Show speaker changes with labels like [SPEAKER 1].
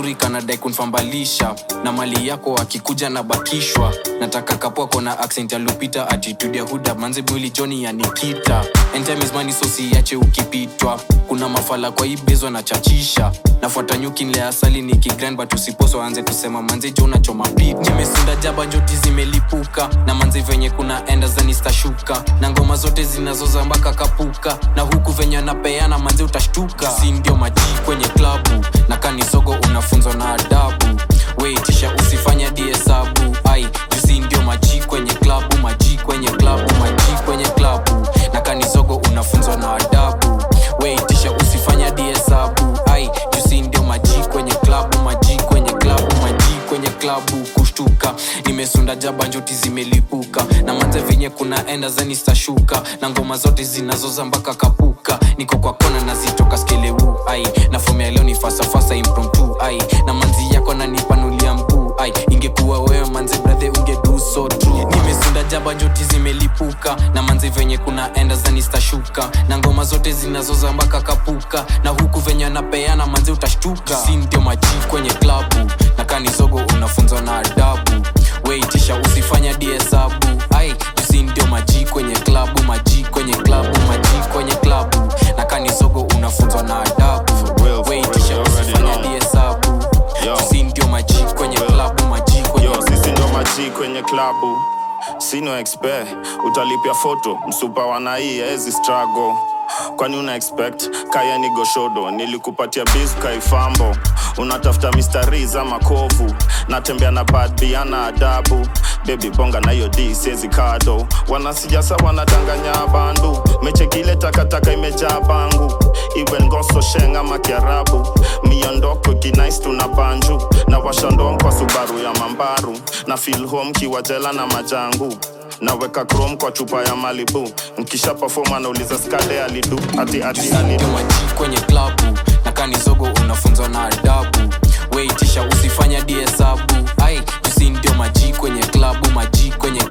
[SPEAKER 1] kazuri kanadai kunfambalisha na mali yako akikuja na bakishwa nataka kapwako na accent ya lupita attitude ya huda manze mwili joni ya nikita And time is money so siache ukipitwa kuna mafala kwa hii bezwa na chachisha nafuata nyuki nile asali nikigrind but usiposo anze kusema manze jo unachoma pit nimesunda jaba njoti zimelipuka na manze venye kuna enda zanistashuka na ngoma zote zinazoza mpaka kapuka na huku venye anapeana manze utashtuka si ndio maji kwenye klabu na kanisogo unafunzwa na adabu weitisha usifanya diesabu ai jusi ndio maji kwenye klabu maji kwenye klabu maji kwenye klabu na kanisogo unafunzwa na adabu weitisha usifanya diesabu ai jusi ndio maji kwenye klabu maji kwenye klabu maji kwenye klabu kushtuka nimesunda jaba njoti zimelipuka na manze venye kuna enda zanistashuka na ngoma zote zinazoza mpaka kapuka niko kwa kona nazitoka skeleu ai na fomea leo ni fasafasa impromptu ai na manzi yako nanipanulia mguu ai ingekuwa wewe manze brathe ungedu so true nimesunda jaba njoti zimelipuka na manze venye kuna enda zanistashuka na ngoma zote zinazoza mpaka kapuka na huku venye anapeana manze utashtuka si ndio maji kwenye klabu na kanizogo unafunzwa na adabu weitisha usifanya diesabu ai usi ndio maji kwenye klabu maji kwenye klabu maji kwenye klabu na kanizogo unafunzwa na adabu
[SPEAKER 2] real, for
[SPEAKER 1] weitisha
[SPEAKER 2] real, you already
[SPEAKER 1] usifanya
[SPEAKER 2] know.
[SPEAKER 1] diesabu
[SPEAKER 2] Yo.
[SPEAKER 1] usi ndio maji kwenye klabu maji kwenye
[SPEAKER 2] yo sisi ndo maji kwenye klabu sino expert utalipia foto msupa wanai ezi struggle kwani una expect kaya ni goshodo nilikupatia bis kaifambo unatafuta mistari ama kovu natembea na bad biana adabu bebi bonga na hiyo d siezi kado wanasijasa wanadanganya bandu mechekile takataka imejaa bangu iwe ngoso sheng ama kiarabu miondoko kinais tuna banju na washandom kwa subaru ya mambaru na feel home kiwajela na majangu naweka chrome kwa chupa ya malibu nkisha perform anauliza skade alidu ati ati alidu
[SPEAKER 1] ndio maji kwenye klabu na kanizogo unafunzwa na adabu